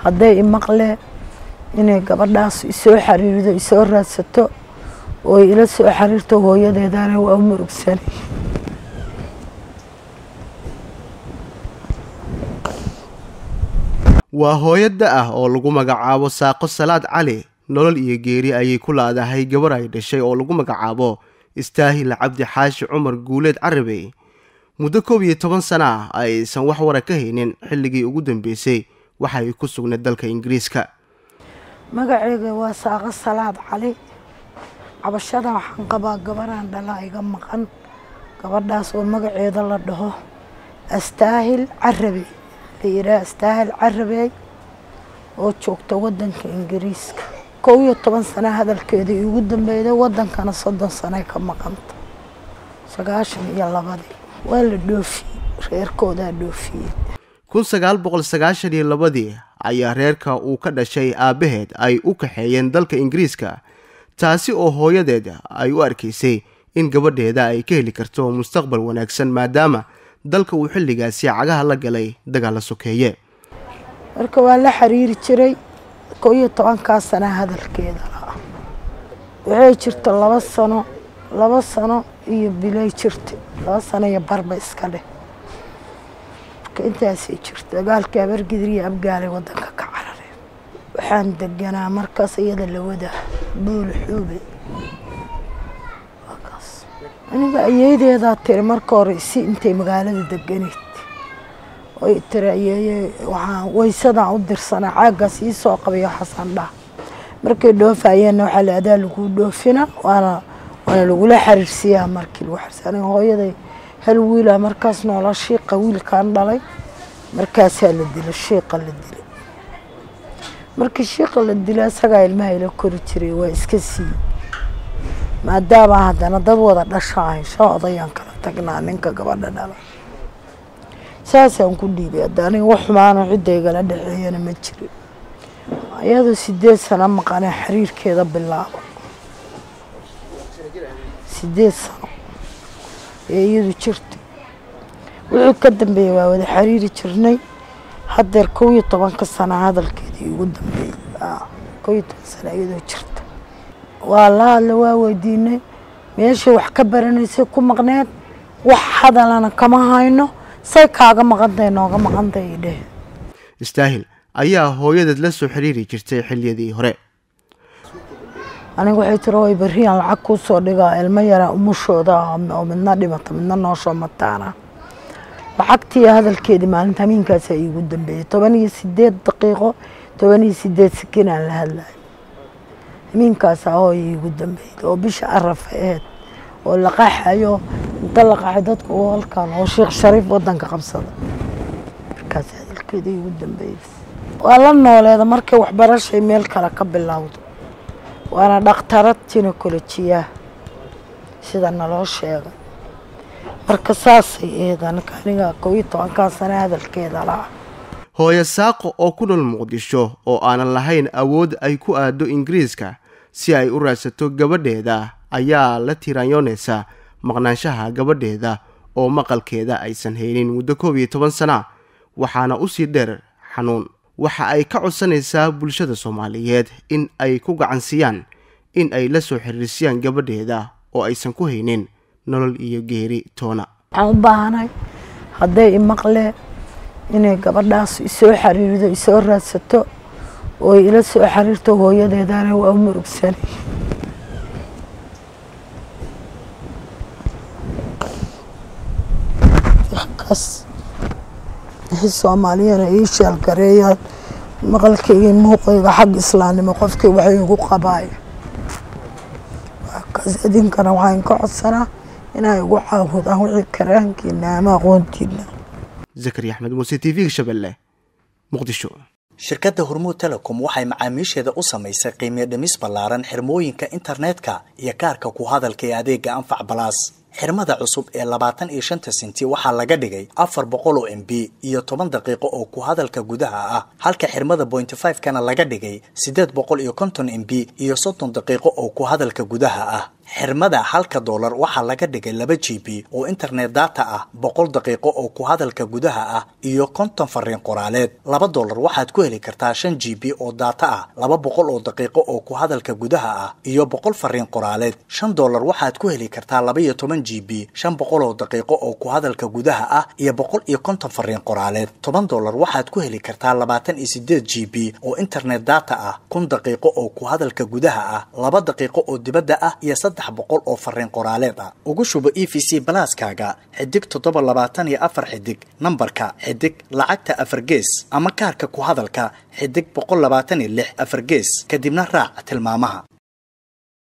hadday imaqle inay gabadhaas isoo xariirdo isoo raadsato oo ila soo xariirto hooyadeedana waa u murugsanay waa hooyada ah oo lagu magacaabo saaqo salaad cali nolol iyo geeri ayay ku laadahay gabar ay dhashay oo lagu magacaabo istaahil cabdi xaashi cumar guuleed carabey muddo koob iyo toban sana ah aysan wax wara ka haynin xilligii ugu dambeysay waxa ay ku sugnayd dalka ingiriiska magaceyga waa saaqo salaad cali cabashada waxaan qabaa gabaraan dhala iga maqan gabadhaas oo magaceeda la dhaho astaahil carabey la yidhaha astaahil carabey oo joogta wadanka ingiriiska kow iyo toban sana hadalkeeda iigu dambeeyday wadankana soddon sanay ka maqanta sagaashan iyo labadii waa la dhoofiyey reerkoodaa dhoofiyey kun sagaal boqol sagaashan iyo labadii ayaa reerka uu ka dhashay aabbaheed ay u kaxeeyeen dalka ingiriiska taasi oo hooyadeed ay u arkaysay in gabadheeda ay ka heli karto mustaqbal wanaagsan maadaama dalka uu xilligaasi cagaha la galay dagaal la sokeeye marka waa la xiriiri jiray kow iyo tobankaa sana hadalkeeda la'a waxay jirta laba sano laba sano iyo bilay jirta laba sano iyo barba iska dheh marka intaasay jirta dagaalkii abargidir iyo abgaalay wadanka ka carareen waxaan deganaa markaas iyada la wadaa buul xuube waakaas aniga ayeedeedaa tiri marka hore si intay magaalada deganeyd oy tiri ayeeye waxaan waysadaan u dirsanaa caaggaas ii soo qabayo xasan dhah markay dhoofayeenna waxaa la adaa laguu dhoofina waana waana lagula xariirsiyaa markii lagu xariirsiya aniga hooyaday hal wiila markaas noola shiiqa wiilkaan dhalay markaasaa la dila shiiqa la dilay markii shiiqa la dila isagaa ilmaha ila kori jiray waa iska siiyey maadaama haddana dad wada dhasha ahay shan odayaan kala tagnaa ninka gabadha dhala saasaan ku dhiibay hadda aniga wax xumaano cidda igala dhexeeyana ma jirin iyadoo sideed sano maqanee xiriirkeeda bilaabo sideed sano ee iyadu jirtay wixii ka dambeeyey waa wada xiriiri jirnay haddeer kow iyo tobanka sana hadalkeeda igu dambeeyey kow iyo toban sana iyadoo jirta waa la hadla waa weydiinay meeshay wax ka baranaysay ku maqneed wax hadalana kama hayno say kaaga maqantahay nooga maqantahay dheh istaahil ayaa hooyadeed la soo xiriiri jirtay xilliyadii hore aniga waxay tiri way berriyaan lacag kuu soo dhigaa ilmo yaraa umushooda oo midna dhimata midna nooshoo mataana lacagtii hadalkeedii maalinta hamiinkaasaa iigu dambeeyey toban iyo sideed daqiiqo toban iyo sideed sikin aan la hadlayo hamiinkaasaa hooya iigu dambeeyey oo bisha arafa aheed oo la qaxayo inta la qaxay dadku oo halkan oo sheekh shariif wadanka qabsada markaas hadalkeeda iigu dambeeyey waa la nooleeda markay waxbarashay meel kale ka bilowdo waana dhakhtarad jinekolojiya sida naloo sheegay marka saasay ahayd anaka aniga kow iyo tobankaa sana hadalkeeda la'a hooyo saaqo oo ku nool muqdisho oo aanan lahayn awood ay ku aado ingiriiska si ay u raadsato gabadheeda ayaa la tiraanyoonaysa maqnaanshaha gabadheeda oo maqalkeeda aysan haynin muddo koob iyo toban sana waxaana usii dheer xanuun waxa ay ka codsanaysaa bulshada soomaaliyeed in ay ku gacansiiyaan in ay la soo xiriirsiyaan gabadheeda oo aysan ku haynin nolol iyo geeri toona waxaan u baahanahay hadday imaqle inay gabadhaas isoo xariirdo isoo raadsato oo ila soo xariirto hooyadeedana waa u murugsanay kaas wixii soomaaliyana ii sheelgareeyaan maqalkayga muuqayga xag islaamnimo qofkii waxay igu qabaay kaas idinkana waxaan ka codsanaa inay igu caawudaan wixii karaankiina ama aqoontiina zakari axmed muuse t v-ga shabeelle muqdisho shirkadda hormuud telecom waxay macaamiisheeda u samaysay qiimiyo dhimis ballaaran xirmooyinka internetka iyo kaarka ku hadalka ee adeega anfac balaas xirmada cusub ee labaatan iyo shanta senti waxaa laga dhigay afar boqol oo m b iyo toban daqiiqo oo ku hadalka gudaha ah halka xirmada pointy five kana laga dhigay siddeed boqol iyo konton m b iyo soddon daqiiqo oo ku hadalka gudaha ah xirmada halka doolar waxaa laga dhigay laba g b oo internet data ah boqol daqiiqo oo ku hadalka gudaha ah iyo konton fariin qoraaleed laba doolar waxaad ku heli kartaa shan g b oo data ah laba boqol oo daqiiqo oo ku hadalka gudaha ah iyo boqol fariin qoraaleed shan doolar waxaad ku heli kartaa laba iyo toban g b shan boqol oo daqiiqo oo ku hadalka gudaha ah iyo boqol iyo konton fariin qoraaleed toban doolar waxaad ku heli kartaa labaatan iyo sideed g b oo internet data ah kun daqiiqo oo ku hadalka gudaha ah laba daqiiqo oo dibadda ah iyo saddex boqol oo fariin qoraaleed ah ugu shubo e v c balaaskaaga xidig toddoba labaatan iyo afar xidig nambarka xidig lacagta afar gees ama kaarka ku hadalka xidig boqol labaatan iyo lix afar gees kadibna raac tilmaamaha